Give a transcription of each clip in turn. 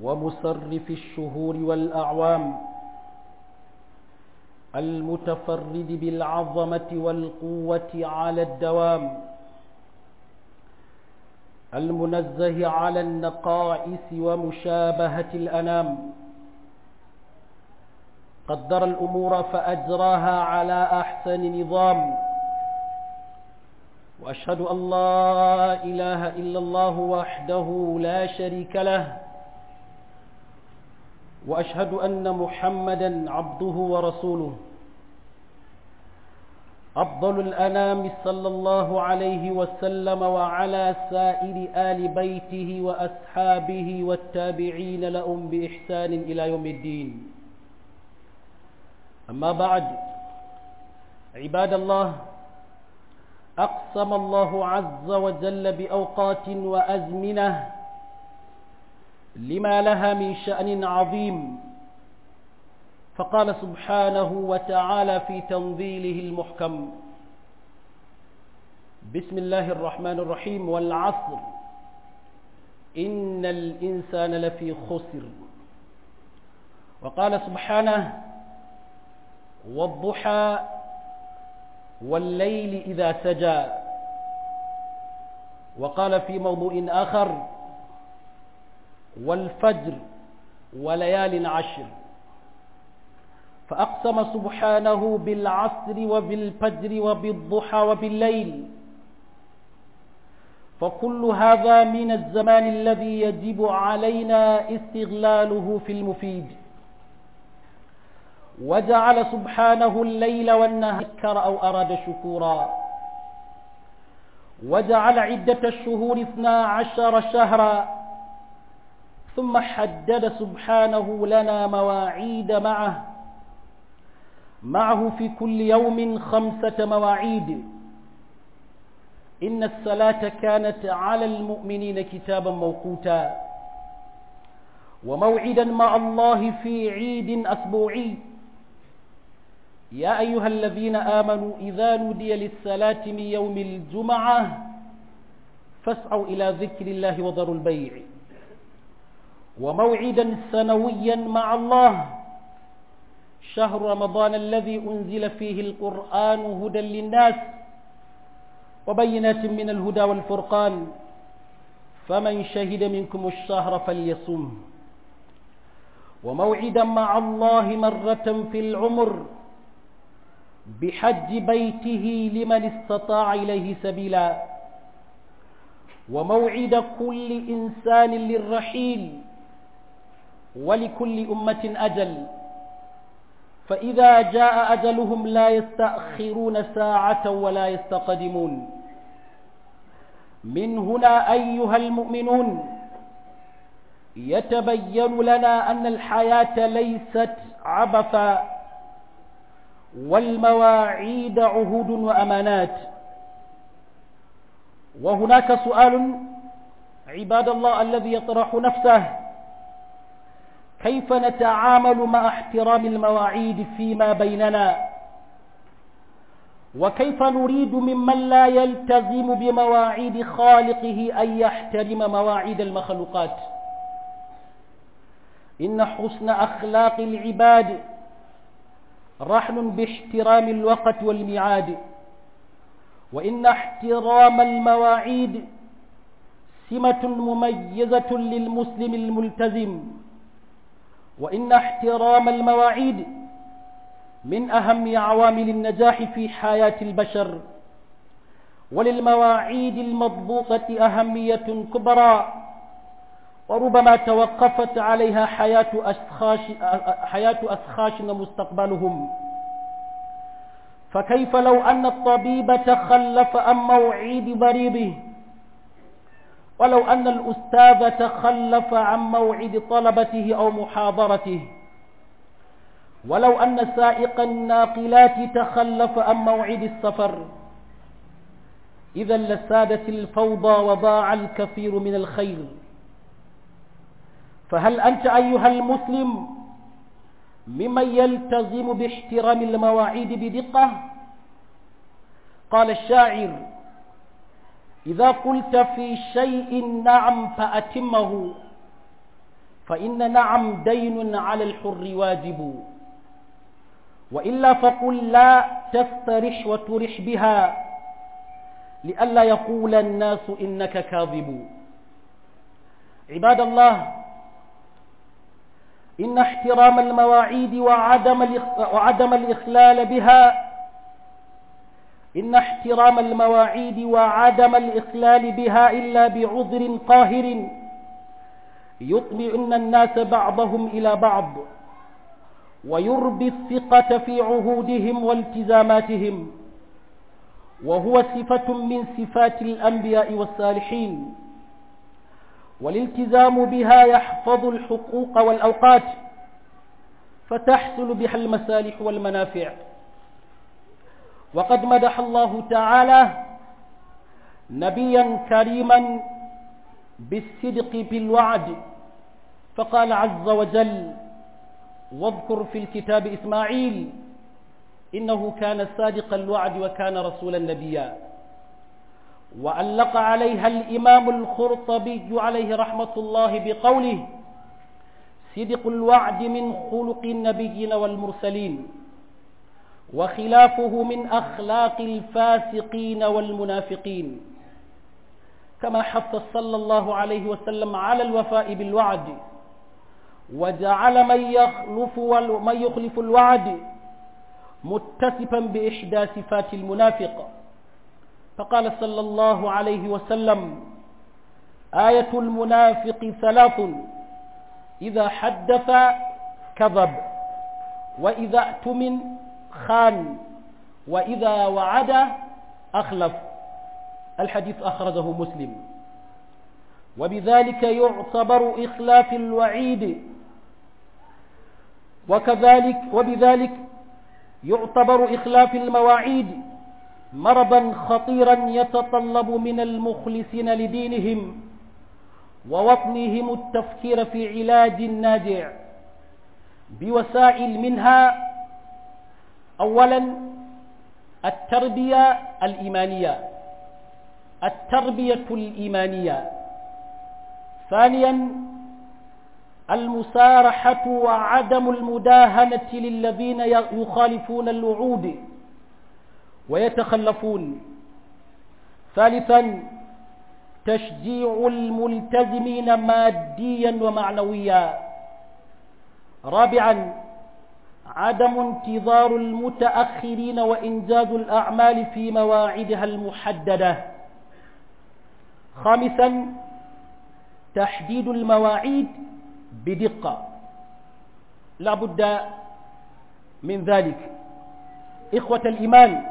ومصرف الشهور والأعوام المتفرد بالعظمة والقوة على الدوام المنزه على النقائص ومشابهة الأنام قدر الأمور فأجراها على أحسن نظام وأشهد أن لا إله إلا الله وحده لا شريك له وأشهد أن محمدا عبده ورسوله أفضل الأنام صلى الله عليه وسلم وعلى سائر آل بيته وأصحابه والتابعين لهم بإحسان إلى يوم الدين أما بعد عباد الله أقسم الله عز وجل بأوقات وأزمنة لما لها من شأن عظيم فقال سبحانه وتعالى في تنظيله المحكم بسم الله الرحمن الرحيم والعصر إن الإنسان لفي خسر وقال سبحانه والضحى والليل إذا سجى وقال في موضوع آخر والفجر وليال عشر فأقسم سبحانه بالعصر وبالفجر وبالضحى وبالليل فكل هذا من الزمان الذي يجب علينا استغلاله في المفيد وجعل سبحانه الليل والنهار ذكر أو أراد شكورا وجعل عدة الشهور اثنا عشر شهرا ثم حدد سبحانه لنا مواعيد معه معه في كل يوم خمسة مواعيد إن الصلاة كانت على المؤمنين كتابا موقوتا وموعدا مع الله في عيد أسبوعي يا أيها الذين آمنوا إذا نودي للصلاة من يوم الجمعة فاسعوا إلى ذكر الله وذروا البيع وموعدا سنويا مع الله شهر رمضان الذي أنزل فيه القرآن هدى للناس وبينات من الهدى والفرقان فمن شهد منكم الشهر فليصم وموعدا مع الله مرة في العمر بحج بيته لمن استطاع إليه سبيلا وموعد كل إنسان للرحيل ولكل أمة أجل فإذا جاء أجلهم لا يستأخرون ساعة ولا يستقدمون من هنا أيها المؤمنون يتبين لنا أن الحياة ليست عبثا والمواعيد عهود وأمانات وهناك سؤال عباد الله الذي يطرح نفسه كيف نتعامل مع احترام المواعيد فيما بيننا وكيف نريد ممن لا يلتزم بمواعيد خالقه أن يحترم مواعيد المخلوقات إن حسن أخلاق العباد رحل باحترام الوقت والميعاد وإن احترام المواعيد سمة مميزة للمسلم الملتزم وإن احترام المواعيد من أهم عوامل النجاح في حياة البشر وللمواعيد المضبوطة أهمية كبرى وربما توقفت عليها حياة أشخاص حياة أشخاص مستقبلهم فكيف لو أن الطبيب تخلف عن موعد مريضه ولو أن الأستاذ تخلف عن موعد طلبته أو محاضرته ولو أن سائق الناقلات تخلف عن موعد السفر إذا لسادت الفوضى وضاع الكثير من الخير فهل أنت أيها المسلم ممن يلتزم باحترام المواعيد بدقة قال الشاعر إذا قلت في شيء نعم فأتمه فإن نعم دين على الحر واجب وإلا فقل لا تسترح وترح بها لئلا يقول الناس إنك كاذب عباد الله إن احترام المواعيد وعدم وعدم الإخلال بها إن احترام المواعيد وعدم الإخلال بها إلا بعذر قاهر يطمئن الناس بعضهم إلى بعض ويربي الثقة في عهودهم والتزاماتهم وهو صفة من صفات الأنبياء والصالحين والالتزام بها يحفظ الحقوق والأوقات فتحصل بها المصالح والمنافع وقد مدح الله تعالى نبيا كريما بالصدق بالوعد فقال عز وجل واذكر في الكتاب إسماعيل إنه كان صادق الوعد وكان رسولا نبيا وعلق عليها الإمام الخرطبي عليه رحمة الله بقوله صدق الوعد من خلق النبيين والمرسلين وخلافه من أخلاق الفاسقين والمنافقين كما حث صلى الله عليه وسلم على الوفاء بالوعد وجعل من يخلف من يخلف الوعد متصفا بإحدى صفات المنافق فقال صلى الله عليه وسلم آية المنافق ثلاث إذا حدث كذب وإذا اؤتمن خان وإذا وعد أخلف الحديث أخرجه مسلم وبذلك يعتبر إخلاف الوعيد وكذلك وبذلك يعتبر إخلاف المواعيد مرضا خطيرا يتطلب من المخلصين لدينهم ووطنهم التفكير في علاج ناجع بوسائل منها أولا التربية الإيمانية التربية الإيمانية ثانيا المسارحة وعدم المداهنة للذين يخالفون الوعود ويتخلفون ثالثا تشجيع الملتزمين ماديا ومعنويا رابعا عدم انتظار المتأخرين وإنجاز الأعمال في مواعيدها المحددة خامسا تحديد المواعيد بدقة لا بد من ذلك إخوة الإيمان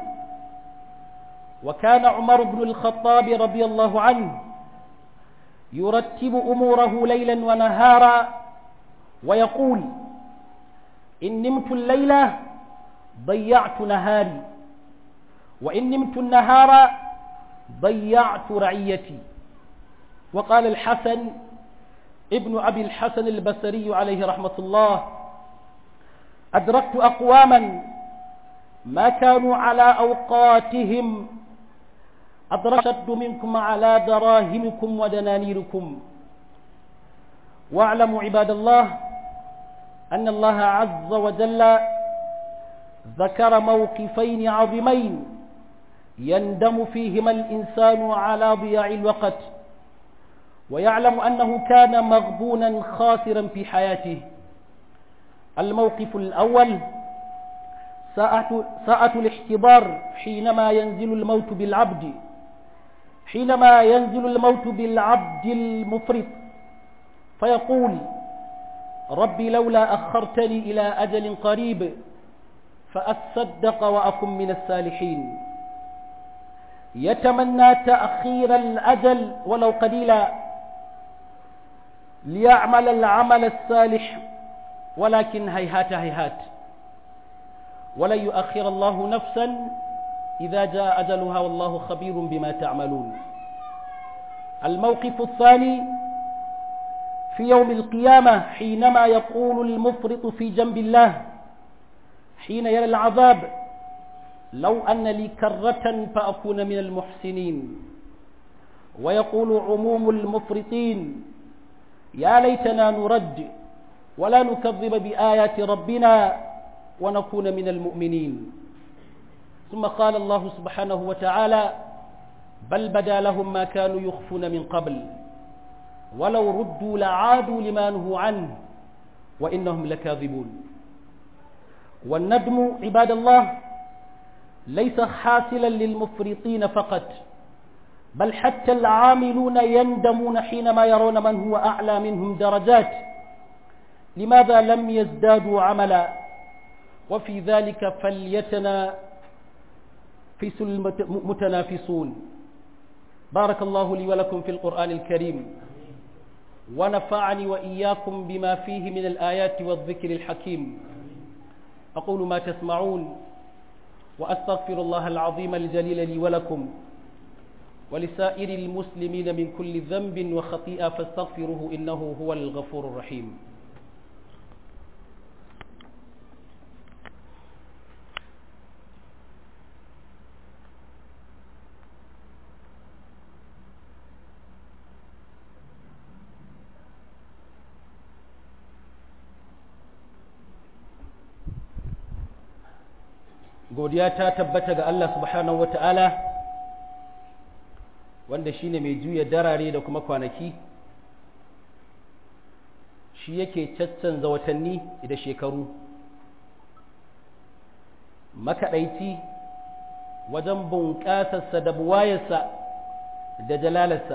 وكان عمر بن الخطاب رضي الله عنه يرتب أموره ليلا ونهارا ويقول إن نمت الليلة ضيعت نهاري وإن نمت النهار ضيعت رعيتي وقال الحسن ابن أبي الحسن البصري عليه رحمة الله أدركت أقواما ما كانوا على أوقاتهم أدركت منكم على دراهمكم ودنانيركم واعلموا عباد الله أن الله عز وجل ذكر موقفين عظيمين يندم فيهما الإنسان على ضياع الوقت ويعلم أنه كان مغبونا خاسرا في حياته الموقف الأول ساعة, ساعة الاحتضار حينما ينزل الموت بالعبد حينما ينزل الموت بالعبد المفرط فيقول ربي لولا أخرتني إلى أجل قريب فأصدق وأكن من الصالحين يتمنى تأخير الأجل ولو قليلا ليعمل العمل الصالح ولكن هيهات هيهات ولن يؤخر الله نفسا إذا جاء أجلها والله خبير بما تعملون الموقف الثاني في يوم القيامة حينما يقول المفرط في جنب الله حين يرى العذاب لو أن لي كرة فأكون من المحسنين ويقول عموم المفرطين يا ليتنا نرد ولا نكذب بآيات ربنا ونكون من المؤمنين ثم قال الله سبحانه وتعالى بل بدا لهم ما كانوا يخفون من قبل ولو ردوا لعادوا لما نهوا عنه وإنهم لكاذبون والندم عباد الله ليس حاصلا للمفرطين فقط بل حتى العاملون يندمون حينما يرون من هو أعلى منهم درجات لماذا لم يزدادوا عملا وفي ذلك فليتنا في المتنافسون بارك الله لي ولكم في القرآن الكريم ونفعني وإياكم بما فيه من الآيات والذكر الحكيم أقول ما تسمعون وأستغفر الله العظيم الجليل لي ولكم ولسائر المسلمين من كل ذنب وخطيئة فاستغفروه إنه هو الغفور الرحيم godiya ta tabbata ga Allah subhanahu wa ta'ala wanda shi ne mai juya darare da kuma kwanaki shi yake caccanza watanni da shekaru makaɗaici wajen bunƙasarsa da buwayarsa da jalalarsa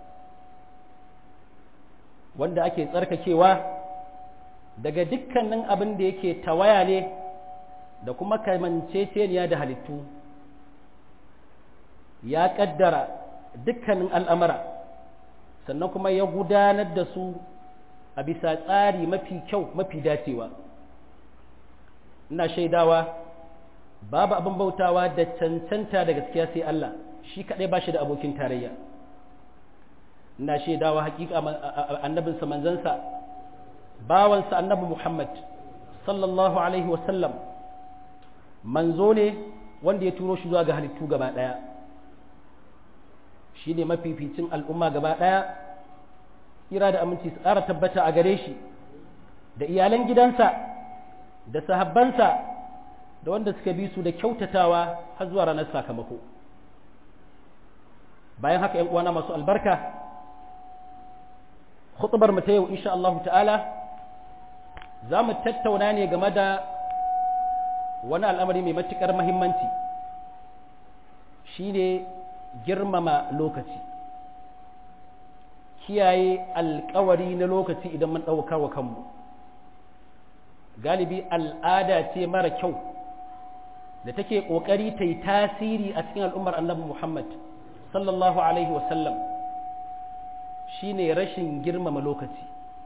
wanda ake tsarkakewa daga dukkanin abin da yake tawaya ne da kuma kamanceceniya da halittu ya ƙaddara dukkanin al'amara sannan kuma ya gudanar da su a bisa tsari mafi kyau mafi dacewa ina shaidawa babu abin bautawa da cancanta da gaskiya sai Allah shi kaɗai ba shi da abokin tarayya ina shaidawa hakika annabinsa manzansa bawansa annabi Muhammad sallallahu alaihi wasallam manzo ne wanda ya turo shi zuwa ga halittu gaba ɗaya shi ne mafificin al'umma gaba ɗaya kira da aminci su ƙara tabbata a gare shi da iyalan gidansa da sahabbansa da wanda suka bi su da kyautatawa har zuwa ranar sakamako bayan haka ‘yan uwana masu albarka khutubar mu ta yau insha Allah ta'ala za mu tattauna ne game da wani al'amari mai matuƙar mahimmanci shi ne girmama lokaci kiyaye alkawari na lokaci idan mun ɗaukar wa kanmu galibi al'ada ce mara kyau da take ƙoƙari ta yi tasiri a cikin al'ummar annabi Muhammad sallallahu Alaihi wasallam shi ne rashin girmama lokaci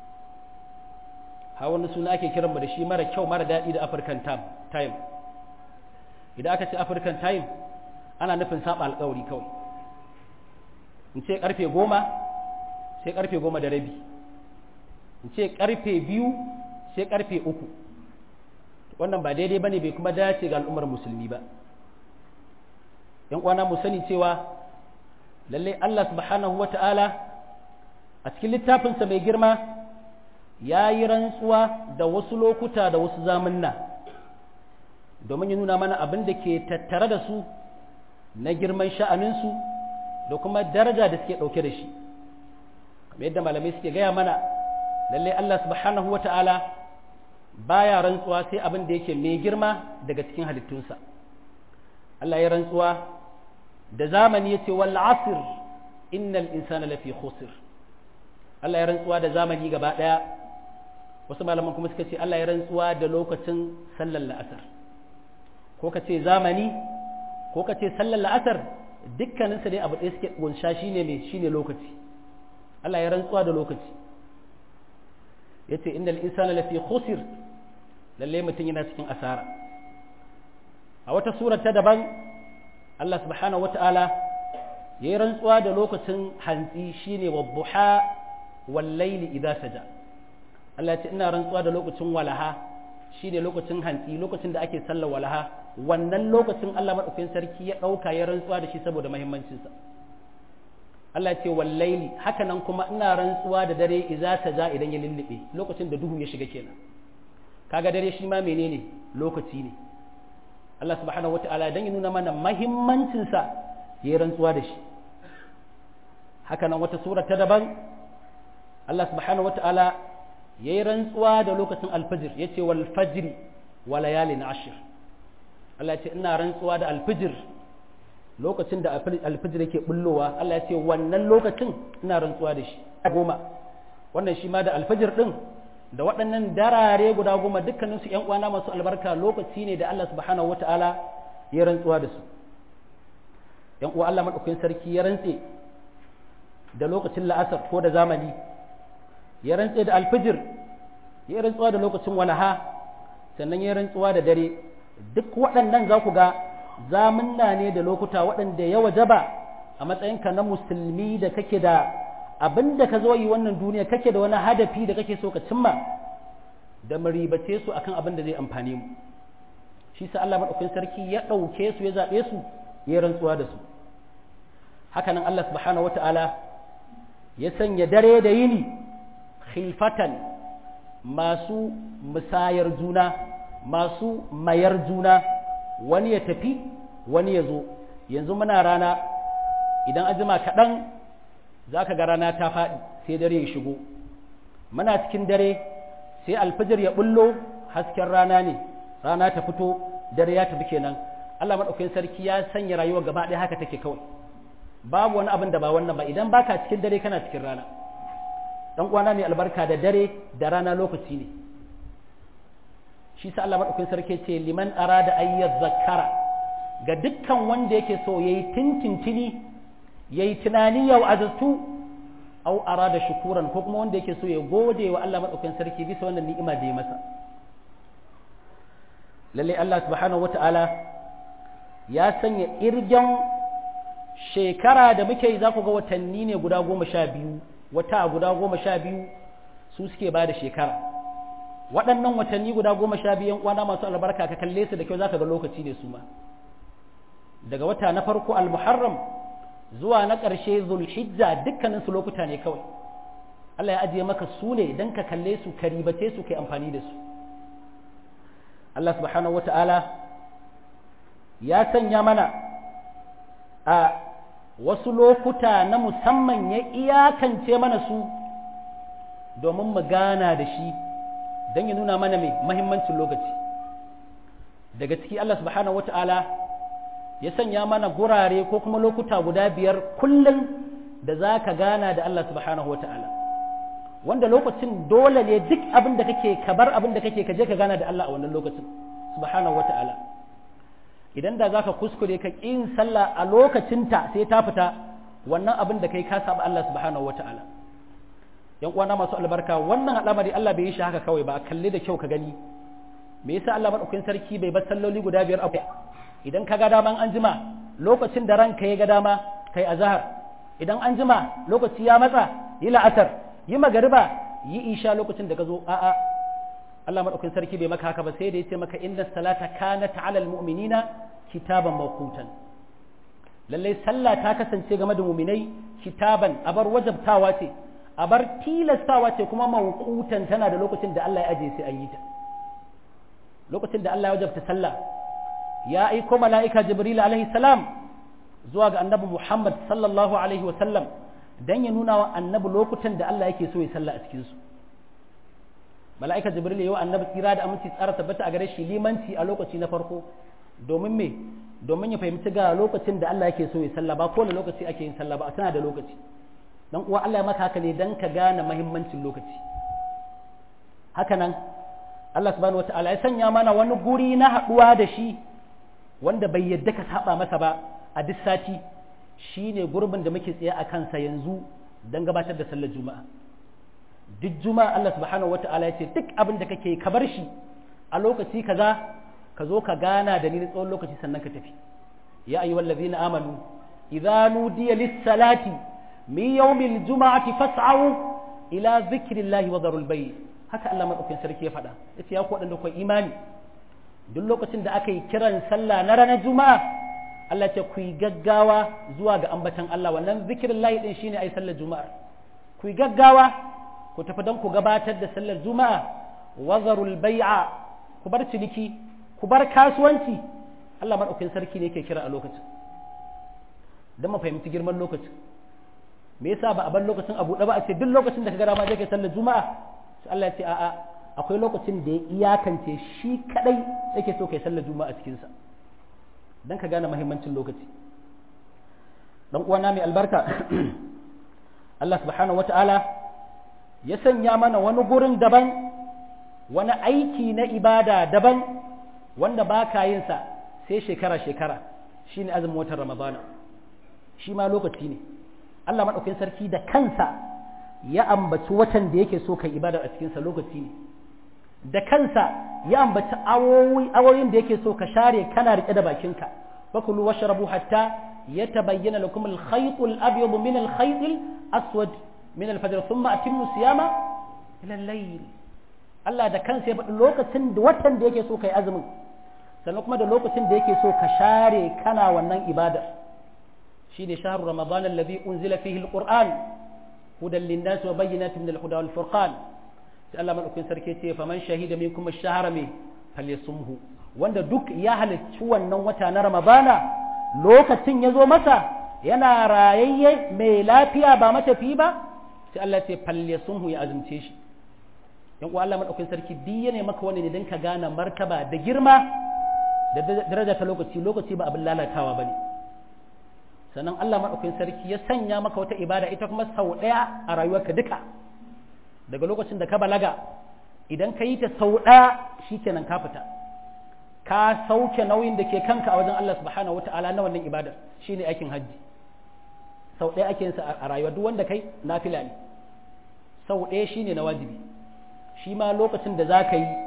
ha wani suna ake kiranmu da shi mara kyau mara daɗi da African time idan aka ce African time ana nufin saba alkawari kawai in ce karfe goma sai karfe goma da rabi in ce karfe biyu sai karfe uku wannan ba daidai bane bai kuma dace ga al'ummar musulmi ba yan kwana mu sani cewa lalle Allah subhanahu wata'ala a cikin littafinsa mai girma ya yi rantsuwa da wasu lokuta da wasu zamanna domin ya nuna mana abin da ke tattare da su na girman sha'aninsu da kuma daraja da suke ɗauke da shi kamar yadda malamai suke gaya mana lallai Allah subhanahu wa ta'ala baya rantsuwa sai abin da yake mai girma daga cikin halittunsa Allah ya rantsuwa da zamani ya ce wal asir innal insana lafi khusr Allah ya rantsuwa da zamani gaba ɗaya wasu malaman kuma suka ce Allah ya rantsuwa da lokacin sallar la'asar ko ka ce zamani ko ka ce sallar la'asar dukkaninsa dai abu ɗaya suke gunsha shine mai shine lokaci Allah ya rantsuwa da lokaci ya ce inda insana lafi khusir lalle mutum yana cikin asara a wata surar ta daban Allah subhanahu wata'ala ya yi rantsuwa da lokacin hantsi shine wadduha wal laili idza saja Allah ya ce ina rantsuwa da lokacin walaha shine lokacin hantsi lokacin da ake sallar walaha wannan lokacin Allah madaukakin sarki ya dauka ya rantsuwa da shi saboda muhimmancinsa Allah ya ce wallaili haka nan kuma ina rantsuwa da dare idza saja idan ya lullube lokacin da duhu ya shiga kenan kaga dare shi ma menene lokaci ne Allah subhanahu wata'ala dan ya nuna mana mahimmancin sa ya rantsuwa da shi haka nan wata sura ta daban Allah subhanahu wata'ala ya yi rantsuwa da lokacin alfajir ya ce wal fajri wa layalin ashir Allah ya ce ina rantsuwa da alfajir lokacin da alfajir yake bullowa Allah ya ce wannan lokacin ina rantsuwa da shi goma wannan shi ma da alfajir din da waɗannan darare guda goma dukkanin su ƴan uwana masu albarka lokaci ne da Allah subhanahu wata'ala ya rantsuwa da su ƴan uwa Allah madaukakin sarki ya rantse da lokacin la'asar ko da zamani ya rantse da alfijir ya rantsuwa da lokacin walaha sannan ya rantsuwa da dare duk waɗannan za ku ga zamunna ne da lokuta waɗanda ya wajaba a matsayinka na musulmi da kake da abin da ka zo yi wannan duniya kake da wani hadafi da kake so ka cimma da maribace su akan abin da zai amfane mu shi sa Allah madaukakin sarki ya ɗauke su ya zaɓe su ya rantsuwa da su hakanan Allah subhanahu wata'ala ya sanya dare da yini khilfatan masu musayar juna masu mayar juna wani ya tafi wani ya zo yanzu muna rana idan ajima kaɗan za ka ga rana ta faɗi sai dare ya shigo muna cikin dare sai alfijir ya bullo hasken rana ne rana ta fito dare ya tafi kenan Allah maɗaukakin sarki ya sanya rayuwa gaba ɗaya haka take kawai babu wani abin da ba wannan ba idan baka cikin dare kana cikin rana dan uwana mai albarka da dare da rana lokaci ne shi sa Allah madaukakin sarki ce liman arada ayyaz zakara ga dukkan wanda yake so yayi tintintini yayi tunani yau azatu au arada shukuran ko kuma wanda yake so ya gode wa Allah madaukakin sarki bisa wannan ni'ima da ya masa lalle Allah subhanahu wata'ala ya sanya irgen shekara da muke yi za ku ga watanni ne guda goma sha biyu wata guda goma sha biyu su suke ba da shekara waɗannan watanni guda goma sha biyu kwana masu albarka ka kalle su da kyau za ka ga lokaci ne su ma daga wata na farko al-muharram zuwa na ƙarshe zulhijja dukkanin su lokuta ne kawai Allah ya ajiye maka su ne don ka kalle su ka ribace su kai amfani da su Allah subhanahu wata'ala ya sanya mana a wasu lokuta na musamman ya iyakance mana su domin mu gana da shi don ya nuna mana mai mahimmancin lokaci daga ciki Allah subhanahu wata'ala ya sanya mana gurare ko kuma lokuta guda biyar kullum da za ka gana da Allah subhanahu wata'ala wanda lokacin dole ne duk abin da kake ka bar abin da kake ka je ka gana da Allah a wannan lokacin subhanahu wata'ala idan da zaka kuskure ka ƙin sallah a lokacinta sai ta fita wannan abin da kai ka saba Allah subhanahu wata'ala yan uwana masu albarka wannan al'amari Allah bai yi shi haka kawai ba a kalle da kyau ka gani me yasa Allah madaukakin sarki bai bar salloli guda biyar a idan ka ga daman an jima lokacin da ranka ya ga dama kai azhar idan an jima lokaci ya matsa yi la'asar yi magariba yi isha lokacin da ka zo a'a Allah madaukakin sarki bai maka haka ba sai da yace maka inna salata kanat ala almu'minina kitaban mawqutan lalle sallah ta kasance game da mu'minai kitaban abar wajabtawa ce abar tilastawa ce kuma mawqutan tana da lokacin da Allah ya aje sai an yi ta lokacin da Allah ya wajabta sallah ya aiko mala'ika jibril alaihi salam zuwa ga annabi Muhammad sallallahu alaihi wa sallam dan ya nuna wa annabi lokutan da Allah yake so ya sallah a cikin su mala'ika jibril yayi wa annabi tsira da aminci tsara tabbata a gare shi limanci a lokaci na farko domin me domin ya fahimci ga lokacin da Allah yake so ya sallah ba kowane lokaci ake yin sallah ba tana da lokaci dan uwa Allah ya maka haka ne dan ka gane muhimmancin lokaci haka nan Allah subhanahu wataala ya sanya mana wani guri na haɗuwa da shi wanda bai yadda ka saba masa ba a duk sati shine gurbin da muke tsaye a kansa yanzu don gabatar da sallar juma'a duk juma'a Allah subhanahu wata'ala ya ce duk abin da kake ka bar shi a lokaci kaza ka zo ka gana da ni tsawon lokaci sannan ka tafi ya ayyuhal ladzina amanu idza nudiya lis-salati min yawmil juma'ati fas'au ila dhikrillahi wa dharul bay haka Allah madaukakin sarki ya faɗa yace ya ku wadanda ku imani duk lokacin da aka yi kiran sallah na ranar juma'a Allah ce ku yi gaggawa zuwa ga ambatan Allah wannan zikirin lahi din shine ai sallar juma'a ku yi gaggawa ku tafi don ku gabatar da sallar juma'a wazarul bai'a ku bar ciniki ku bar kasuwanci Allah madaukakin sarki ne ke kira a lokacin don mu fahimci girman lokacin me yasa ba a bar lokacin abu da ba a ce duk lokacin da ka gara ma je kai sallar juma'a sai Allah ya ce a'a akwai lokacin da ya iyakance shi kadai yake so kai sallar juma'a cikin sa dan ka gane muhimmancin lokaci dan uwana mai albarka Allah subhanahu wata'ala ya sanya mana wani gurin daban wani aiki na ibada daban wanda ba ka yin sa sai shekara shekara shine azumin watan ramadana shi ma lokaci ne Allah maɗaukin sarki da kansa ya ambaci watan da yake so kai ibadar a cikinsa lokaci ne da kansa ya ambaci awoyin da yake so ka share kana riƙe da bakinka fakulu washrabu hatta yatabayyana lakum al-khayt al-abyad min al-khayt al-aswad min al-fajr thumma atimmu siyama ila al-layl Allah da kansa ya faɗi lokacin da watan da yake so kai azumin sannan kuma da lokacin da yake so ka share kana wannan ibadar shine shahru ramadan alladhi unzila fihi alquran hudan linnas wa bayyinatin min alhuda wal furqan sai Allah madaukakin sarki ce faman shahida minkum ash-shahra me falyasumhu wanda duk ya halarci wannan wata na ramadana lokacin ya zo masa yana rayayye mai lafiya ba matafi ba sai Allah ce falyasumhu ya azumce shi yan uwa Allah madaukakin sarki duk ne maka wani ne dan ka gane martaba da girma da daraja ta lokaci lokaci ba abin lalatawa bane sannan Allah maɗaukakin sarki ya sanya maka wata ibada ita kuma sau ɗaya a rayuwarka duka daga lokacin da ka balaga idan ka yi ta sau ɗaya shi kenan ka fita ka sauke nauyin da ke kanka a wajen Allah subhanahu wata'ala na wannan ibadar shine aikin hajji sau ɗaya ake yinsa a rayuwa duk wanda kai nafila ne sau ɗaya shine na wajibi shi ma lokacin da za ka yi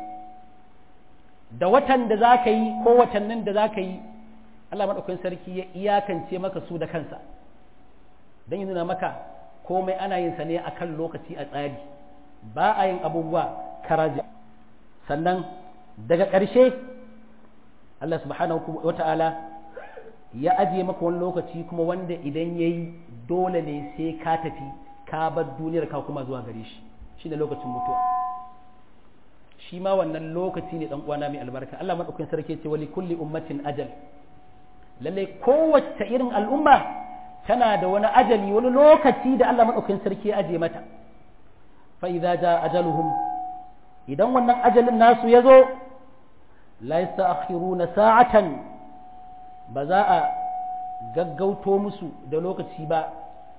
da watan da za ka yi ko watannin da za ka yi Allah maɗaukakin sarki ya iyakance maka su da kansa don yi nuna maka komai ana yin sa ne a kan lokaci a tsari ba a yin abubuwa karaji sannan daga ƙarshe Allah subhanahu wa ta'ala ya ajiye maka wani lokaci kuma wanda idan ya yi dole ne sai ka tafi ka bar duniyar ka kuma zuwa gare shi shi ne lokacin mutuwa shi ma wannan lokaci ne ɗan uwana mai albarka Allah maɗaukakin sarki ce wali kulli ummatin ajal lallai kowace irin al'umma tana da wani ajali wani lokaci da Allah maɗaukin sarki ya aje mata fa'iza ja ajaluhum idan wannan ajalin nasu ya zo laisa na sa'atan ba za a gaggauto musu da lokaci ba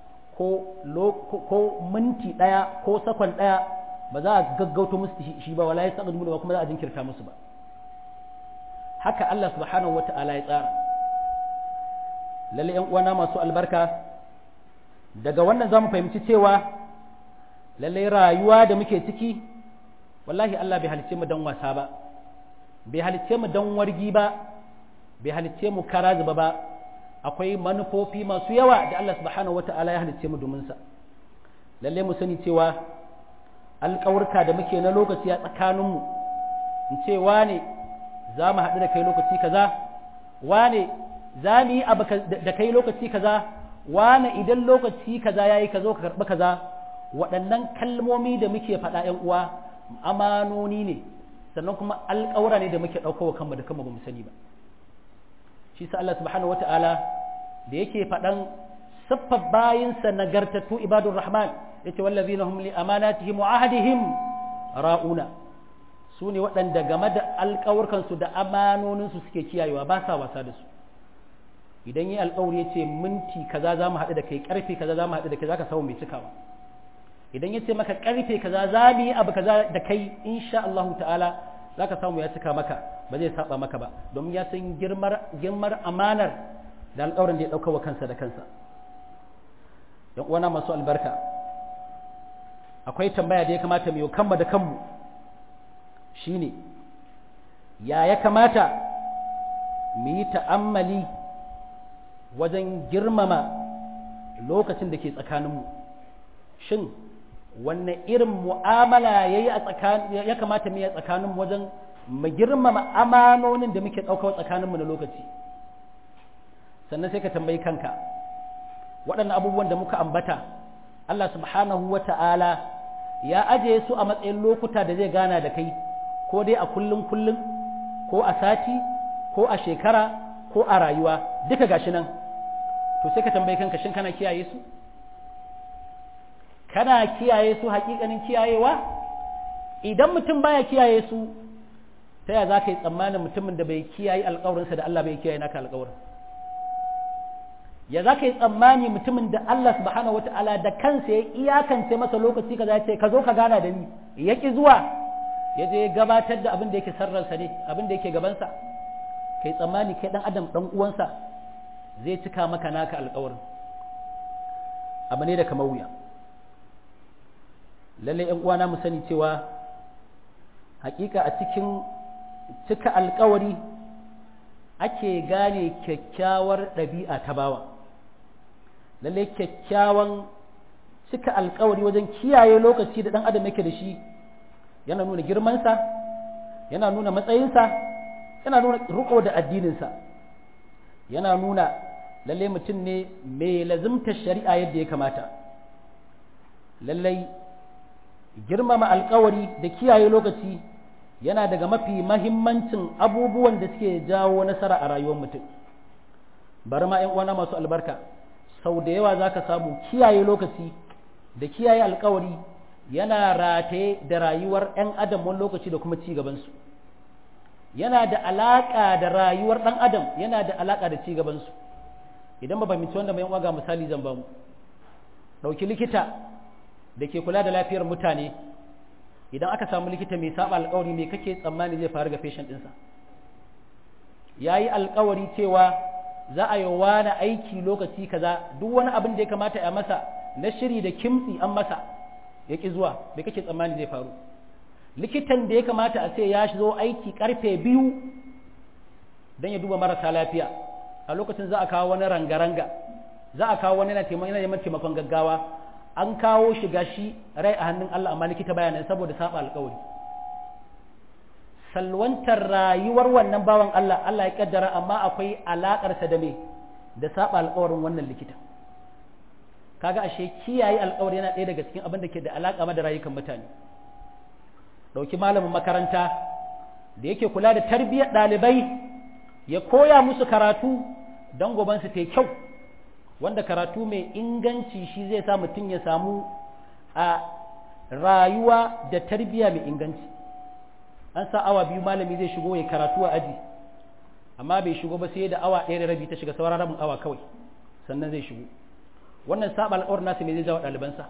ko minti ɗaya ko sakon ɗaya ba za a gaggauto musu shi ba wala ya sa ba kuma za a jinkirta musu ba haka Allah subhanahu wa ta'ala ya tsara lalle ‘yan uwana masu albarka daga wannan za mu fahimci cewa lalle rayuwa da muke ciki wallahi Allah bai halicce mu don wasa ba bai halicce mu don wargi ba bai halicce mu kara zuba ba akwai manufofi masu yawa da Allah subhanahu wata'ala ya halicce mu domin sa lalle mu sani cewa alƙawarka da muke na lokaci a tsakaninmu in ce wane za mu haɗu da kai lokaci kaza wane za mu yi abu da kai lokaci kaza wane idan lokaci kaza yayi ka zo ka karɓi kaza waɗannan kalmomi da muke faɗa ‘yan uwa amanoni ne sannan kuma alƙawura ne da muke ɗaukowa kanmu da kanmu ba mu sani ba shi sa Allah subhanahu wata'ala da yake faɗan siffar bayinsa nagartattu ibadur rahman yace wallazina hum li amanatihim wa ahdihim ra'una su ne waɗanda game da alƙawurkansu da amanoninsu suke kiyayewa ba sa wasa da su idan yi alƙawari ya ce minti kaza za mu haɗu da kai ƙarfe kaza za mu haɗu da kai za ka samu mai cikawa idan ya ce maka ƙarfe kaza za mu yi abu kaza da kai insha Allah ta'ala za ka samu ya cika maka ba zai saba maka ba domin ya san girmar girmar amanar da alƙawarin da ya ɗauka wa kansa da kansa yan uwana masu albarka akwai tambaya da ya kamata mu yi kanmu da kanmu shine ya ya kamata mu yi ta'ammali wajen girmama lokacin da ke tsakaninmu shin wanne irin mu'amala ya kamata mu yi a tsakaninmu wajen mu girmama amanonin da muke ɗaukar tsakaninmu na lokaci sannan sai ka tambayi kanka waɗannan abubuwan da muka ambata Allah subhanahu wa ta'ala ya ajiye su a matsayin lokuta da zai gana da kai ko dai a kullum kullum ko a sati ko a shekara ko a rayuwa duka gashi nan to sai ka tambayi kanka shin kana kiyaye su kana kiyaye su hakikanin kiyayewa idan mutum baya kiyaye su ta ya za ka yi tsammanin mutumin da bai kiyaye alkawarinsa da Allah bai kiyaye naka alkawarin ya za ka yi tsammani mutumin da Allah subhanahu wata'ala da kansa ya iyakance masa lokaci kaza ya ce ka zo ka gana da ni ya ki zuwa ya je gabatar da abin da yake sarransa ne abin da yake gabansa kai tsammani kai dan adam dan uwansa zai cika maka naka alkawarin abu ne da kamar wuya lallai yan uwana mu sani cewa hakika a cikin cika alkawari ake gane kyakkyawar ɗabi'a ta bawa lallai kyakkyawan cika alkawari wajen kiyaye lokaci da ɗan adam yake da shi yana nuna girmansa yana nuna matsayinsa yana nuna riko da addininsa yana nuna lallai mutum ne mai lazimtar shari'a yadda ya kamata lallai girmama alkawari da kiyaye lokaci yana daga mafi mahimmancin abubuwan da suke jawo nasara a rayuwar mutum bari ma ‘yan uwana masu albarka sau da yawa za ka samu kiyaye lokaci da kiyaye alkawari yana rataye da rayuwar ‘yan adam wani lokaci da kuma ci gabansu yana da alaƙa da rayuwar ɗan adam yana da alaƙa da ci gabansu idan ba fahimci wanda mai ga misali zan ba mu ɗauki likita da ke kula da lafiyar mutane idan aka samu likita mai saba alkawari me kake tsammani zai faru ga patient ɗinsa ya yi alkawari cewa za a yi wani aiki lokaci kaza duk wani abin da ya kamata a masa na shiri da kimtsi an masa ya ƙi zuwa me kake tsammani zai faru likitan da ya kamata a ce ya zo aiki karfe biyu don ya duba marasa lafiya a lokacin za a kawo wani ranga-ranga za a kawo wani yana neman taimakon gaggawa an kawo shi gashi rai a hannun Allah amma likita bayanan saboda saba alkawari salwantar rayuwar wannan bawan Allah Allah ya kaddara amma akwai alakarsa da me da saba alkawarin wannan likita kaga ashe kiyaye alkawari yana ɗaya daga cikin abin da ke da alaka ma da rayukan mutane dauki malamin makaranta da yake kula da tarbiyyar ɗalibai ya koya musu karatu don gobansu ta kyau wanda karatu mai inganci shi zai sa mutum ya samu a rayuwa da tarbiyya mai inganci an sa awa biyu malami zai shigo ya karatu a aji amma bai shigo ba sai da awa ɗaya da rabi ta shiga sauran rabin awa kawai sannan zai shigo wannan saba alƙawarin nasu ne zai jawo ɗalibansa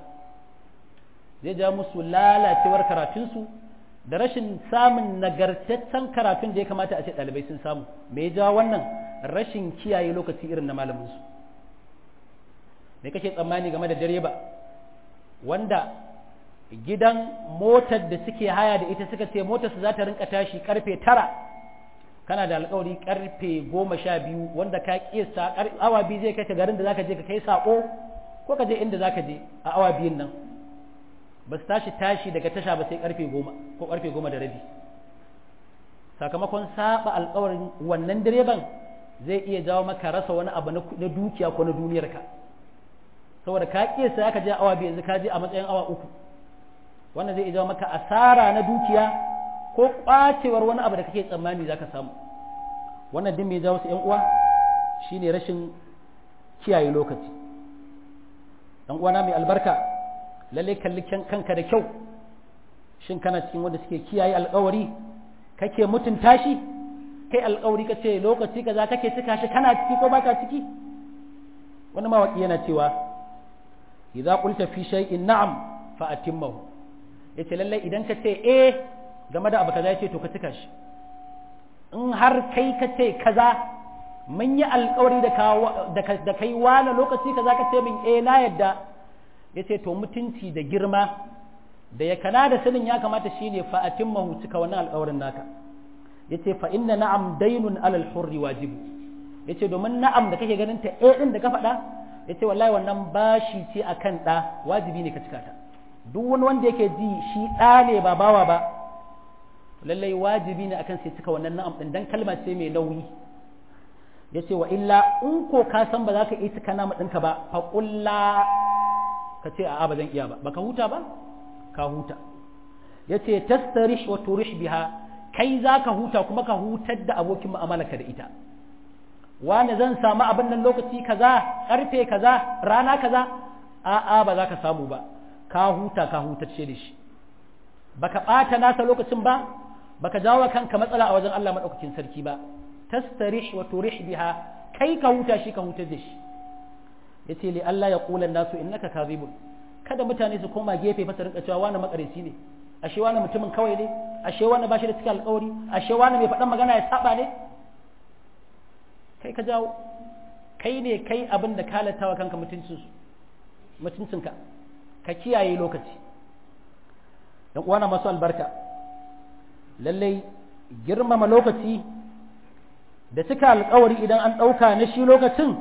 zai ja musu lalacewar karatunsu da rashin samun nagartaccen karatun da ya kamata a ce ɗalibai sun samu me ya jawo wannan rashin kiyaye lokaci irin na malaminsu me kake tsammani game da direba wanda gidan motar da suke haya da ita suka ce motarsu za ta rinka tashi karfe tara kana da alkawari karfe goma sha biyu wanda ka kisa awa biyu zai kai ka garin da zaka je ka kai sako ko ka je inda zaka je a awa biyun nan ba su tashi tashi daga tasha ba sai karfe goma ko karfe goma da rabi sakamakon saba alkawarin wannan direban zai iya jawo maka rasa wani abu na dukiya ko na duniyarka saboda ka kesa ka je awa biyu yanzu ka je a matsayin awa uku wannan zai iya jawo maka asara na dukiya ko kwacewar wani abu da kake tsammani zaka samu wannan din mai jawo su yan uwa shine rashin kiyaye lokaci dan uwana mai albarka lalle kalli kanka da kyau shin kana cikin wanda suke kiyaye alkawari kake mutunta shi kai alkawari kace lokaci kaza kake cika shi kana ciki ko baka ciki wani mawaki yana cewa idza qulta fi shay'in na'am fa atimmahu yace lalle idan ka ce eh game da abu kaza yace to ka cika shi in har kai ka ce kaza mun yi alkawari da da kai wani lokaci kaza ka ce min eh na yadda yace to mutunci da girma da ya kana da sanin ya kamata shine fa atimmahu cika wannan alkawarin naka yace fa inna na'am daynun alal hurri wajibu yace domin na'am da kake ganin ta eh din da ka faɗa yace wallahi wannan bashi ce akan da wajibi ne ka cika ta duk wani wanda yake ji shi ɗa ne ba bawa ba lallai wajibi ne akan sai cika wannan na'am din dan kalma ce mai nauyi ya ce wa illa in ko ka san ba za ka iya cika nama ɗinka ba faƙulla ka ce a'a ba zan iya ba baka huta ba ka huta ya ce tastarish wa turish biha kai za ka huta kuma ka hutar da abokin mu'amalarka da ita wani zan samu abin nan lokaci kaza karfe kaza rana kaza a'a ba za ka samu ba ka huta ka hutacce da shi baka ɓata nasa lokacin ba baka jawo kanka matsala a wajen Allah maɗaukakin sarki ba tastarih wa turih biha kai ka huta shi ka hutar da shi yace li Allah ya qula nasu innaka kadhibun kada mutane su koma gefe fa su rinka cewa wani makareci ne ashe wani mutumin kawai ne ashe wani bashi da cikin alƙawari ashe wani mai faɗan magana ya saba ne kai ka jawo kai ne kai abin da kalatawa kanka mutuncinka ka kiyaye lokaci yan uwana masu albarka lallai girmama lokaci da cika alkawari idan an ɗauka na shi lokacin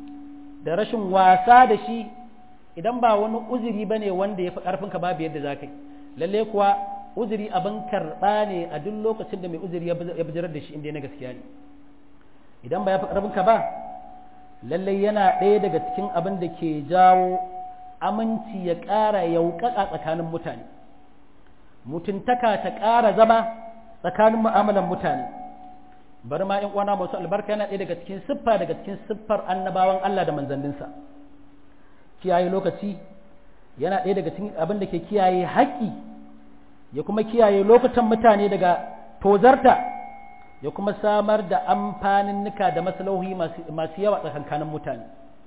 da rashin wasa da shi idan ba wani uzuri ba ne wanda ya fi ƙarfinka babu yadda za ka yi lallai kuwa uzuri abin karɓa ne a duk lokacin da mai uzuri ya bijirar da shi inda na gaskiya ne idan ba ya fi ƙarfinka ba lallai yana ɗaya daga cikin abin da ke jawo aminci ya ƙara yauƙaƙa tsakanin mutane mutuntaka ta ƙara zama tsakanin mu'amalan mutane bari ma in uwana masu albarka yana ɗaya daga cikin siffa daga cikin siffar annabawan Allah da manzanninsa kiyaye lokaci yana ɗaya daga cikin abin da ke kiyaye haƙƙi ya kuma kiyaye lokutan mutane daga tozarta ya kuma samar da amfanin nika da maslahohi masu yawa tsakankanin mutane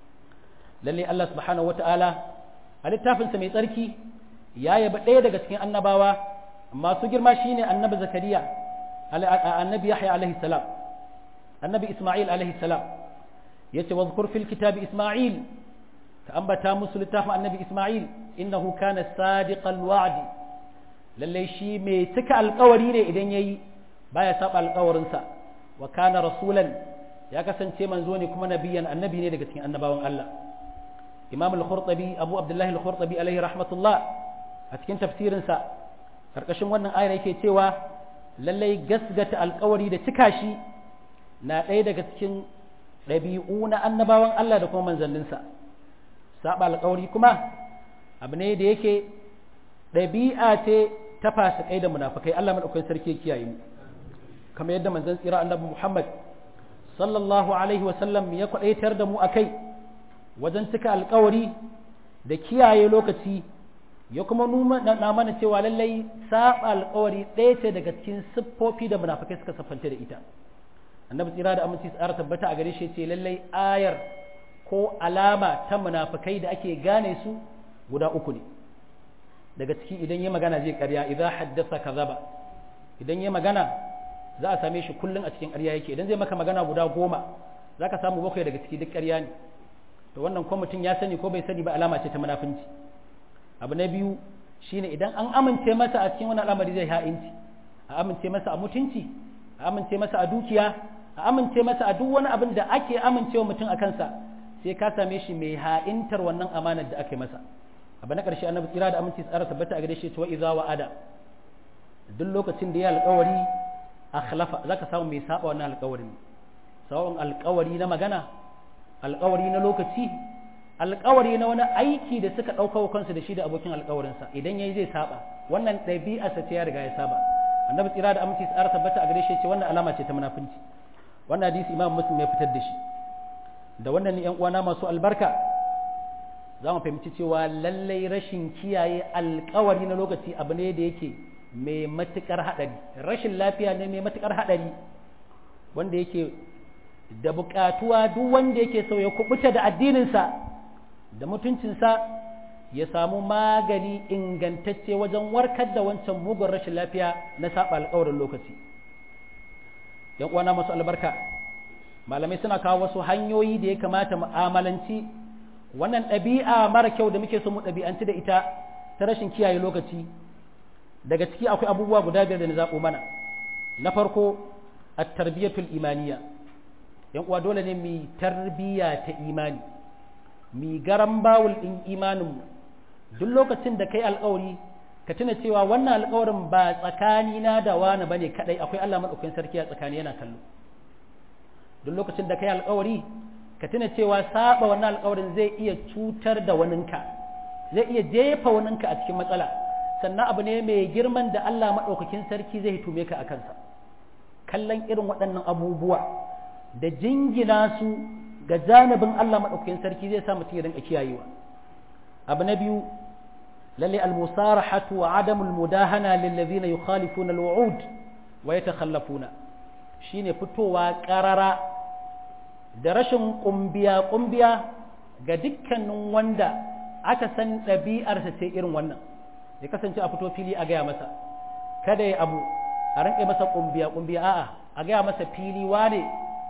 lalle Allah subhanahu wata'ala a littafinsa mai tsarki ya yaba ɗaya daga cikin annabawa masu girma shine annabi zakariya annabi yahya alaihi salam annabi isma'il alaihi salam yace wazkur fil kitabi isma'il ka ambata musu littafin annabi isma'il innahu kana sadiqal wa'di lalle shi mai cika alƙawari ne idan yayi baya saba alƙawarinsa wa kana rasulan ya kasance manzo ne kuma nabiyan annabi ne daga cikin annabawan Allah imam al-khurtabi abu abdullahi al-khurtabi alaihi rahmatullah a cikin tafsirinsa karkashin wannan ayar yake cewa lallai gasgata alƙawari da cika shi na ɗaya daga cikin ɗabi'u na annabawan Allah da kuma manzanninsa saba alƙawari kuma abu ne da yake ɗabi'a ce ta fasikai da munafikai Allah madaukakin sarki kiyaye mu kamar yadda manzon tsira annabi Muhammad sallallahu alaihi wa sallam ya kwadaitar da mu akai wajen cika alƙawari da kiyaye lokaci ya kuma na mana cewa lallai saba alƙawari ɗaya ce daga cikin siffofi da munafikai suka siffanta da ita annabi tsira da aminci tsara tabbata a gare shi ce lallai ayar ko alama ta munafikai da ake gane su guda uku ne daga ciki idan ya magana zai karya idan haddasa kazaba idan ya magana za a same shi kullum a cikin ƙarya yake idan zai maka magana guda goma za ka samu bakwai daga ciki duk ƙarya ne to wannan ko mutum ya sani ko bai sani ba alama ce ta munafunci abu na biyu shine idan an amince masa a cikin wani al'amari zai ha'inci a amince masa a mutunci a amince masa a dukiya a amince masa a duk wani abin da ake amincewa mutum a kansa sai ka same shi mai ha'intar wannan amanar da aka yi masa abu na ƙarshe annabi tsira da aminci tsara tabbata a gare shi cewa idza wa'ada duk lokacin da ya alƙawari akhlafa zaka samu mai saba wannan alƙawarin sawon alƙawari na magana alƙawari na lokaci alƙawari na wani aiki da suka ɗauka kansu da shi da abokin alƙawarinsa idan yayi zai saba wannan ɗabi'arsa ce ya riga ya saba annabi tsira da aminci tsara tabbata a gare shi ce wannan alama ce ta munafunci wannan hadisi imam muslim ya fitar da shi da wannan ne yan uwana masu albarka za mu fahimci cewa lallai rashin kiyaye alƙawari na lokaci abu ne da yake mai matuƙar haɗari rashin lafiya ne mai matuƙar haɗari wanda yake da buƙatuwa duk wanda yake so ya kubuta da addininsa da mutuncinsa ya samu magani ingantacce wajen warkar da wancan mugun rashin lafiya na saba alƙawarin lokaci yan uwana masu albarka malamai suna kawo wasu hanyoyi da ya kamata mu'amalanci wannan ɗabi'a mara kyau da muke so mu ɗabi'anci da ita ta rashin kiyaye lokaci daga ciki akwai abubuwa guda biyar da na zaɓo mana na farko at-tarbiyatul imaniya yan uwa dole ne mu tarbiyya ta imani mi garan bawul din imanin duk lokacin da kai alƙawari ka tuna cewa wannan alƙawarin ba tsakani na da wani bane kadai akwai Allah madaukakin sarki a tsakani yana kallo duk lokacin da kai alƙawari ka tuna cewa saba wannan alƙawarin zai iya cutar da waninka zai iya jefa waninka a cikin matsala sannan abu ne mai girman da Allah maɗaukakin sarki zai tume ka a kansa kallon irin waɗannan abubuwa da jingina su ga janibin Allah maɗaukakin sarki zai sa mutum ya rinka kiyayewa abu na biyu lalle al-musarahatu wa adamul mudahana lil ladina yukhalifuna al-wu'ud wa yatakhallafuna shine fitowa ƙarara da rashin kumbiya kumbiya ga dukkanin wanda aka san ɗabi'arsa ce irin wannan ya kasance a fito fili a gaya masa kada ya abu a rinƙe masa kumbiya kumbiya a'a a gaya masa fili wane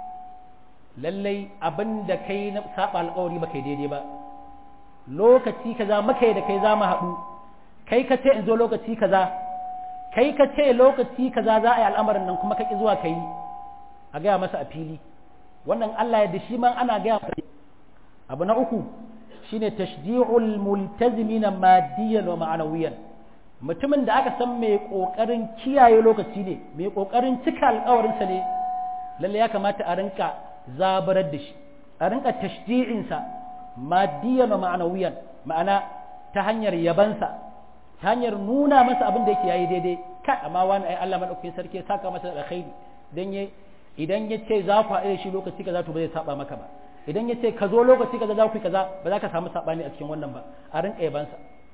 lallai abin da kai na saba alƙawari ba kai daidai ba lokaci kaza muka yi da kai za mu haɗu kai ka ce in zo lokaci kaza kai ka ce lokaci kaza za a yi al'amarin nan kuma ka ƙi zuwa ka yi a gaya masa a fili wannan Allah ya da shi man ana gaya masa abu na uku shine tashji'ul multazimina maddiyan wa ma'anawiyan mutumin da aka san mai kokarin kiyaye lokaci ne mai kokarin cika alƙawarinsa ne lalle ya kamata a rinka zabarar da shi a rinka tashji'insa maddiyan wa ma'anawiyan ma'ana ta hanyar yabansa ta hanyar nuna masa abin da yake yayi daidai kai amma wani ai Allah madaukakin sarki ya saka masa da alkhairi dan ya idan ya ce za ku haɗu da shi lokaci kaza to ba zai saba maka ba idan ya ce ka zo lokaci kaza za ku yi kaza ba za ka samu sabani a cikin wannan ba a rinka yabansa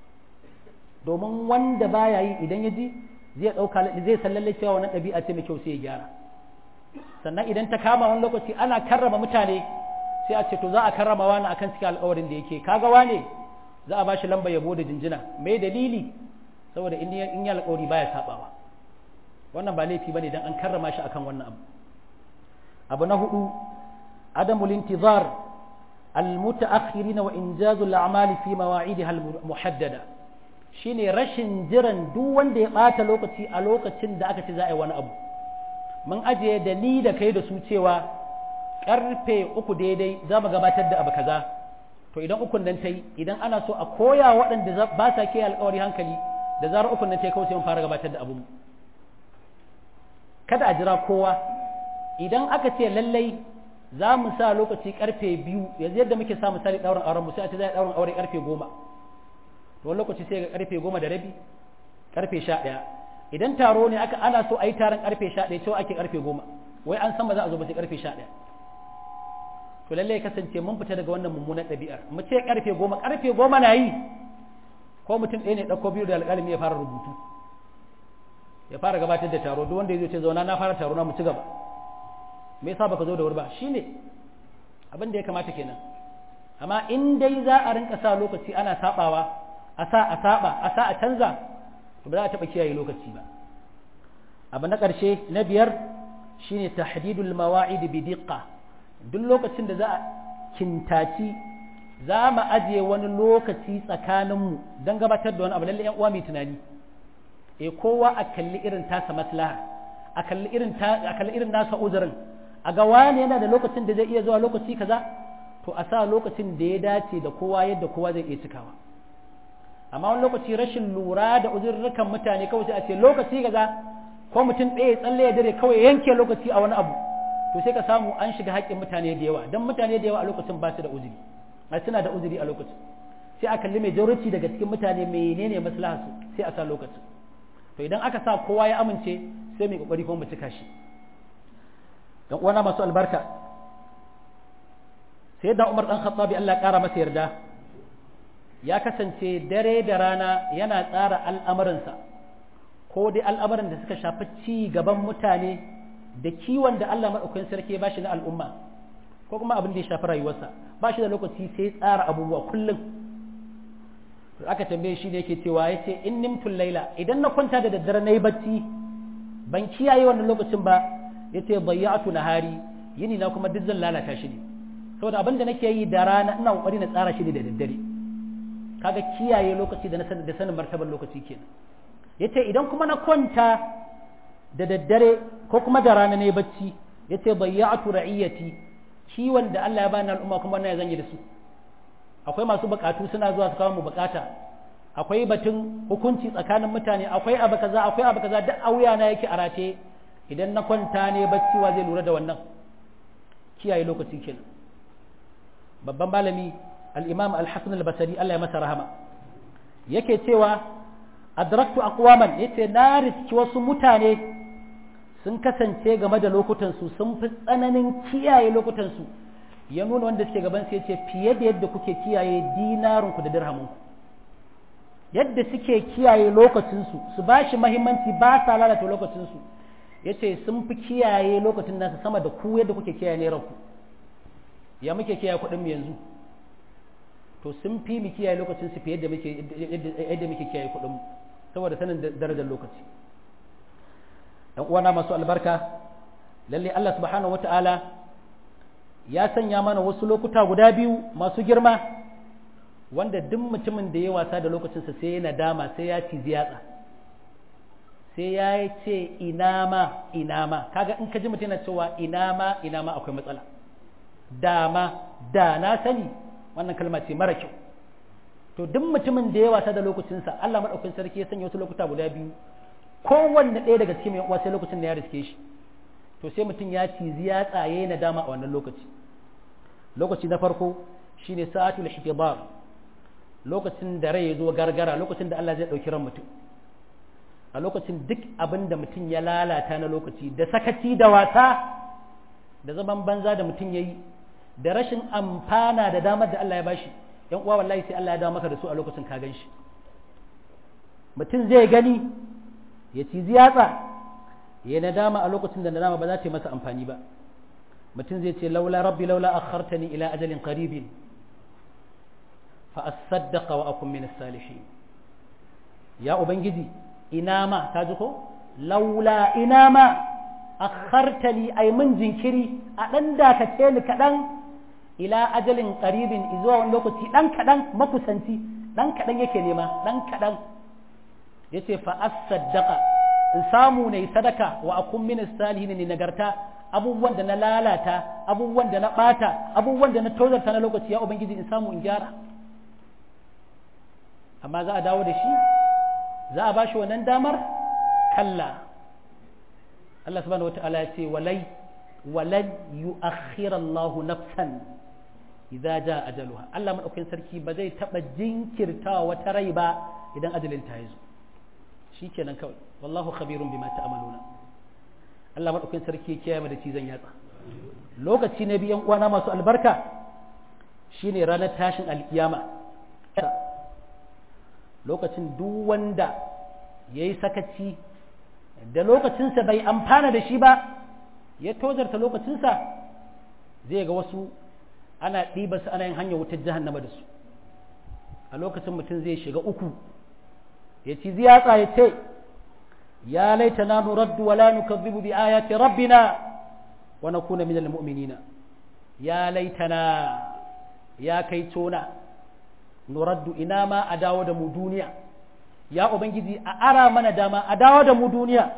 domin wanda baya yi idan ya ji zai ɗauka zai san lalle cewa wannan ɗabi'a ce mai kyau sai ya gyara sannan idan ta kama wani lokaci ana karrama mutane sai a ce to za a karrama wani akan cikin alƙawarin da yake kaga wane za a ba shi lamba yabo da jinjina me dalili saboda in ya alƙawari baya sabawa wannan ba laifi bane dan an karrama shi akan wannan abu abu na hudu adamul intizar almutaakhirin wa injazul a'mali fi mawa'idiha almuhaddada shine rashin jiran duk wanda ya bata lokaci a lokacin da aka ce za a yi wani abu mun ajiye da ni da kai da su cewa karfe uku daidai za mu gabatar da abu kaza to idan ukun nan ta yi idan ana so a koya waɗanda ba sa ke alkawari hankali da zarar ukun nan ta yi kawai sai mun fara gabatar da abu kada a jira kowa idan aka ce lallai za mu sa lokaci karfe biyu yanzu yadda muke sa misali ɗaurin auren mu sai a ce za a ɗaurin aure karfe goma to wani lokaci sai ga karfe goma da rabi karfe sha ɗaya idan taro ne aka ana so a yi taron karfe sha ɗaya cewa ake karfe goma wai an san ba za a zo ba sai karfe sha ɗaya to lallai kasance mun fita daga wannan mummunan ɗabi'ar mu ce karfe goma karfe goma na yi ko mutum ɗaya ne ɗauko biyu da alƙalami ya fara rubutu ya fara gabatar da taro duk wanda ya zo ce zauna na fara taro na mu ci gaba me yasa baka zo da wuri ba shine abin da ya kamata kenan amma in dai za a rinka sa lokaci ana sabawa a sa a saba a sa a canza to ba za a taba kiyaye lokaci ba abu na ƙarshe na biyar shine tahdidul mawa'id bi diqqa duk lokacin da za a kintaci za mu ajiye wani lokaci tsakaninmu don gabatar da wani abu lalle yan uwa mai tunani e kowa a kalli irin tasa maslaha a kalli irin a kalli irin nasa uzurin a ga wani yana da lokacin da zai iya zuwa lokaci kaza to a sa lokacin da ya dace da kowa yadda kowa zai iya cikawa amma wani lokaci rashin lura da uzurrukan mutane kawai sai a ce lokaci kaza ko mutum ɗaya tsalle ya dare kawai yanke lokaci a wani abu to sai ka samu an shiga haƙƙin mutane da yawa don mutane da yawa a lokacin ba su da uzuri a suna da uzuri a lokacin sai a kalli majority daga cikin mutane menene maslaha su sai a sa lokacin to idan aka sa kowa ya amince sai mai kokari kuma mu cika shi dan uwana masu albarka sai da Umar dan Khattabi Allah ya kara masa yarda ya kasance dare da rana yana tsara al'amuransa ko dai al'amuran da suka shafi ci gaban mutane da kiwon da Allah madaukakin sarki ya bashi na al'umma ko kuma abin da ya shafi rayuwarsa ba shi da lokaci sai tsara abubuwa kullum aka tambaye shi ne yake cewa ya ce in nimtul laila idan na kwanta da daddare na yi bacci ban kiyaye wannan lokacin ba ya ce bayyatu nahari yini na kuma duk zan lalata shi ne saboda abin da nake yi da rana ina kokari na tsara shi ne da daddare kaga kiyaye lokaci da na da sanin martabar lokaci kenan yace idan kuma na kwanta da daddare ko kuma da rana ne bacci yace bayyatu ra'iyati kiwon da Allah ya bani al'umma kuma na zan yi da su akwai masu bukatu suna zuwa su kawo mu bukata akwai batun hukunci tsakanin mutane akwai abu kaza akwai abu kaza duk a wuya na yake a rataye idan na kwanta ne bacci wa zai lura da wannan kiyaye lokaci kenan babban malami al-imam al-hasan al-basri Allah ya masa rahama yake cewa adraktu aqwaman yace na riski wasu mutane sun kasance game da lokutan su sun fi tsananin kiyaye lokutan su ya nuna wanda suke gaban su yace fiye da yadda kuke kiyaye dinarun ku da dirhamun ku yadda suke kiyaye lokacin su su bashi muhimmanci ba sa lalata lokacin su yace sun fi kiyaye lokacin nasu sama da ku yadda kuke kiyaye ne ranku ya muke kiyaye kuɗin mu yanzu to sun fi mu kiyaye lokacin su fiye da muke yadda muke kiyaye kuɗin mu saboda sanin darajar lokaci dan uwana masu albarka lalle Allah subhanahu wata'ala ya sanya mana wasu lokuta guda biyu masu girma wanda duk mutumin da ya wasa da lokacinsa sai ya nadama sai ya ci ziyatsa sai ya ce ina ma ina ma kaga in ka ji mutum yana cewa ina ma ina ma akwai matsala dama da na sani wannan kalma ce mara kyau to duk mutumin da ya wasa da lokacinsa Allah madaukakin sarki ya sanya wasu lokuta guda biyu kowanne ɗaya daga cikin yan uwa sai lokacin da ya riske shi to sai mutum ya cizi ya tsaye na dama a wannan lokaci lokaci na farko shine sa'atul ihtibar lokacin da rai ya zo gargara lokacin da Allah zai ɗauki ran mutum a lokacin duk abin da mutum ya lalata na lokaci da sakaci da wasa da zaman banza da mutum ya yi da rashin amfana da damar da Allah ya bashi yan uwa wallahi sai Allah ya dawo maka da su a lokacin ka gan shi mutum zai gani ya ci ziyatsa ya nadama a lokacin da nadama ba za ta yi masa amfani ba mutum zai ce laula rabbi laula akhartani ila ajalin qaribin fa asaddaqa wa akun min salihin ya ubangiji ina ma ta ji ko laula ina ma akhartani ay mun jinkiri a dan dakace ni kadan ila ajalin qaribin zuwa wani lokaci dan kadan makusanci dan kadan yake nema dan kadan yace fa asaddaqa in samu ne sadaka wa akun min salihin ne nagarta abubuwan da na lalata abubuwan da na bata abubuwan da na tozarta na lokaci ya ubangiji in samu in gyara amma za a dawo da shi za a bashi wannan damar kalla Allah subhanahu wata'ala ya ce walai walan yu'akhkhira Allah nafsan idza jaa ajaluha Allah madaukakin sarki ba zai taba jinkirtawa wata rai ba idan ajalin ta yazo shikenan kawai wallahu khabirun bima ta'maluna Allah madaukakin sarki ya kiyaye da cizon yatsa lokaci na biyan uwana masu albarka shine ranar tashin alkiyama lokacin duk wanda ya yi sakaci da lokacinsa bai amfana da shi ba ya tozarta lokacinsa zai ga wasu ana ɗiba su ana yin hanyar wutar jahannama da su a lokacin mutum zai shiga uku ya ci ziyatsa ya ce ya laita na nuraddu wa la nukazzibu bi ayati rabbina wa nakuna min almu'minina ya laitana ya kai tona nuraddu ina ma a dawo da mu duniya ya ubangiji a ara mana dama a dawo da mu duniya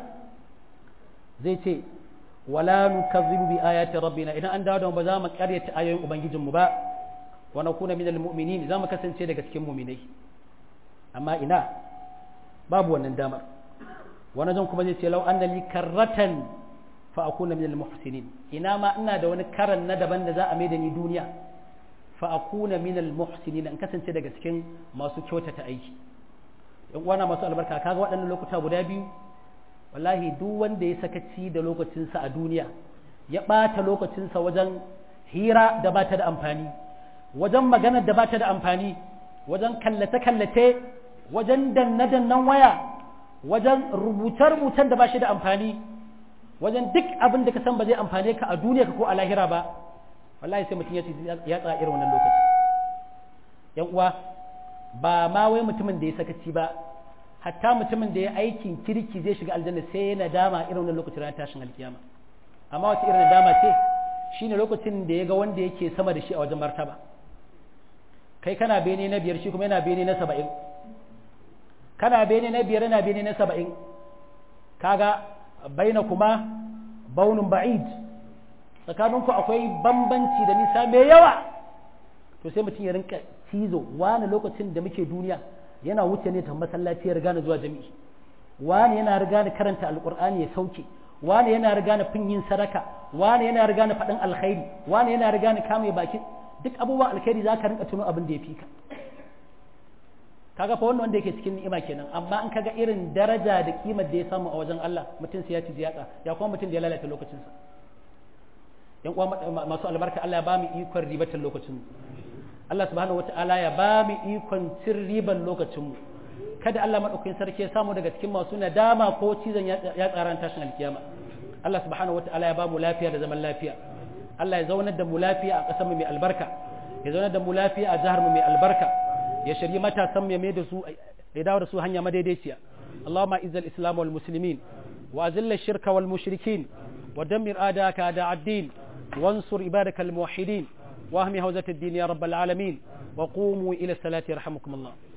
zai ce wala nukazzibu bi ayati rabbina idan an dawo da mu ba za mu karyata ayoyin ubangijin mu ba wa nakuna minal mu'minin za mu kasance daga cikin mu'minai amma ina babu wannan damar wani zan kuma zai ce lau anna li karratan fa akuna minal muhsinin ina ma ina da wani karan na daban da za a mai da ni duniya fa akuna minal muhsinin in kasance daga cikin masu kyautata aiki yan uwana masu albarka kaga waɗannan lokuta guda biyu wallahi duk wanda ya sakaci da lokacinsa a duniya ya ɓata lokacinsa wajen hira da ba ta da amfani wajen maganar da ba ta da amfani wajen kallace-kallace wajen danne-dannen waya wajen rubuce-rubucen da ba shi da amfani wajen duk abin da ka san ba zai amfane ka a duniya ka ko a lahira ba wallahi sai mutum ya tsaya irin wannan lokaci yan uwa ba ma wai mutumin da ya sakaci ba hatta mutumin da ya aikin kirki zai shiga aljanna sai yana dama irin wannan lokacin ranar tashin alkiyama amma wace irin dama ce shine lokacin da ya ga wanda yake sama da shi a wajen martaba kai kana bene na biyar shi kuma yana bene na saba'in kana bene na biyar yana bene na saba'in kaga baina kuma baunin ba'id tsakaninku akwai bambanci da nisa mai yawa to sai mutum ya rinka cizo wani lokacin da muke duniya yana wuce ne ta masallaci ya riga zuwa jami'i wani yana riga da karanta alkur'ani ya sauke wani yana riga na fin yin sadaka wani yana riga na faɗin alkhairi wani yana riga na kame baki duk abubuwan alkhairi za ka rinka tuno abin da ya fi ka kaga fa wannan wanda yake cikin ni'ima kenan amma in kaga irin daraja da kimar da ya samu a wajen Allah mutum sai ya ci ziyaka ya kuma mutum da ya lalata lokacinsa yan uwa masu albarka Allah ya ba mu ikon ribatar lokacin mu Allah subhanahu wata'ala ya ba mu ikon cin riban lokacin mu kada Allah madaukakin sarki ya samu daga cikin masu nadama ko cizon ya tsaran tashin alkiyama Allah subhanahu wata'ala ya ba mu lafiya da zaman lafiya Allah ya zaunar da mu lafiya a ƙasar mu mai albarka ya zaunar da mu lafiya a jihar mu mai albarka ya shirye matasan mu ya mai da su ya dawo da su hanya madaidaiciya Allahumma izzal islam wal muslimin wa azilla shirka wal mushrikin wa dammir adaka ada ad-din وانصر عبادك الموحدين واهم هوزة الدين يا رب العالمين وقوموا إلى الصلاة يرحمكم الله